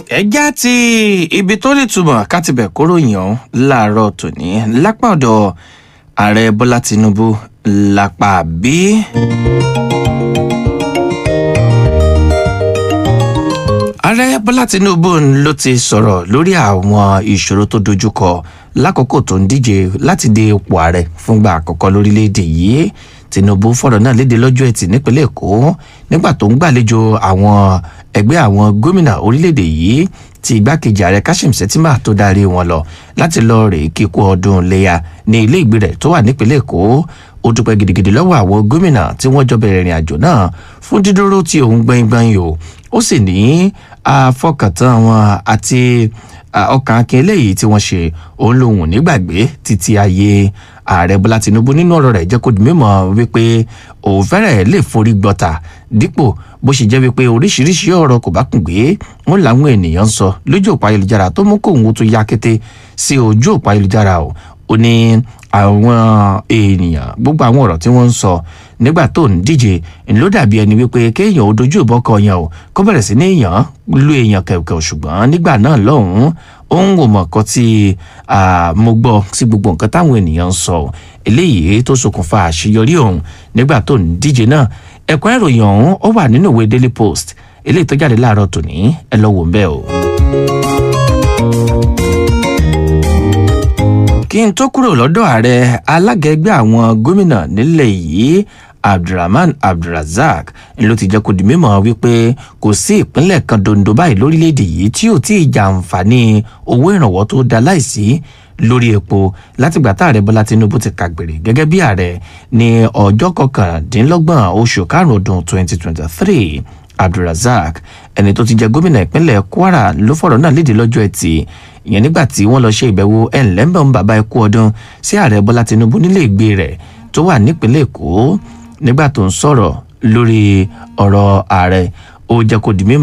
ẹjá ti ibi tó lè túmọ̀ ká ti bẹ̀ kúrò yàn láàárọ̀ tòní lápá ọ̀dọ̀ ààrẹ bọ́lá tinubu lápá bí. ààrẹ bọ́lá tinubu ló ti sọ̀rọ̀ lórí àwọn ìṣòro tó dojúkọ lákòókò tó ń díje láti dé ipò ààrẹ fúngbà àkọ́kọ́ lórílẹ̀‐èdè yìí tinubu fọ̀rọ̀ náà léde lọ́jọ́ ẹtì nípínlẹ̀ èkó nígbà tó ń gbàlejò àwọn ẹgbẹ́ àwọn gómìnà orílẹ̀‐èdè yìí tí igbákejì ààrẹ kashim shettima tó darí wọn lọ láti lọ rè kíkú ọdún léya ní ilé ìgbé rẹ̀ tó wà nípínlẹ̀ èkó ó dúpẹ́ gidigidi lọ́wọ́ àwọn gómìnà tí wọ́n jọ bẹ̀rẹ̀ ìrìn àjò náà fún dídúró tí òun gbẹ̀ngbẹ̀ng o ó sì ní àfọkàntán wọn àti ọkàn akin eléyìí tí wọ́n ṣe òun lòun nígbàgbé títí ayé ààrẹ bọ́lá tinubu nínú ọ̀rọ̀ rẹ̀ jẹ́ kó di mímọ́ wípé òun fẹ́rẹ̀ lè forí gbọ́ta dípò bó ṣe jẹ́ wípé oríṣiríṣi ọ̀rọ̀ kò bá kùn gbé wọn làwọn ènìyàn ń sọ lójú òpó ayélujára tó mú kóun tó ya kété sí ojú òpó ayélujára o ó ní àwọn ènìyàn gbogbo àwọn ọ̀rọ̀ tí wọ́n ń sọ nígbà tó ń díje ló dàbí ẹni wípé kéèyàn ó dojú ìbọn kọ yẹn o kó bẹ̀rẹ̀ sí ní èèyàn lu èèyàn kẹ̀kẹ́ ṣùgbọ́n nígbà náà lọ́hùn-ún òun ò mọ̀ kan tí mo gbọ́ sí gbogbo nǹkan táwọn ènìyàn ń sọ eléyìí tó ṣokùnfà àṣeyọrí òun nígbà tó ń díje náà ẹ̀kọ́ ìròyìn ọ̀hún ó wà nínú ìwé daily post eléyìí tó jáde láàárọ̀ tòní ẹ lọ wò ń bẹ́ẹ̀ o. kí n tó kúrò lọ́dọ̀ ààrẹ alága ẹgbẹ́ àwọn gómìnà nílẹ̀ yìí abdulrahman abdulrasaq ló ti jẹ́ kó di mímọ́ wípé kò sí ìpínlẹ̀ kan dondo báyìí lórílẹ̀‐èdè yìí tí ò tí ì jàǹfààní owó ìrànwọ́ tó da láìsí lórí epo látìgbà tá ààrẹ bọ́lá tinubu ti kàgbèrè gẹ́gẹ́ bí ààrẹ ní ọjọ́ kọkàndínlọ́gbọ̀n oṣù karùn-ún ọdún 2023 abdulrasaq ẹni tó ti jẹ gómìnà ìpínlẹ̀ kwara ló fọ̀rọ̀ náà léde lọ́jọ́ ẹtì ìyẹn nígbà tí wọ́n lọ ṣe ìbẹ̀wò ẹ̀ńlẹ́mbọ̀n bàbá ẹkú ọdún sí ààrẹ bọ́lá tinubu nílé ìgbé rẹ̀ tó wà nípínlẹ̀ èkó nígbà tó ń sọ̀rọ̀ lórí ọ̀rọ̀ ààrẹ ó jẹ́ kó di mímọ́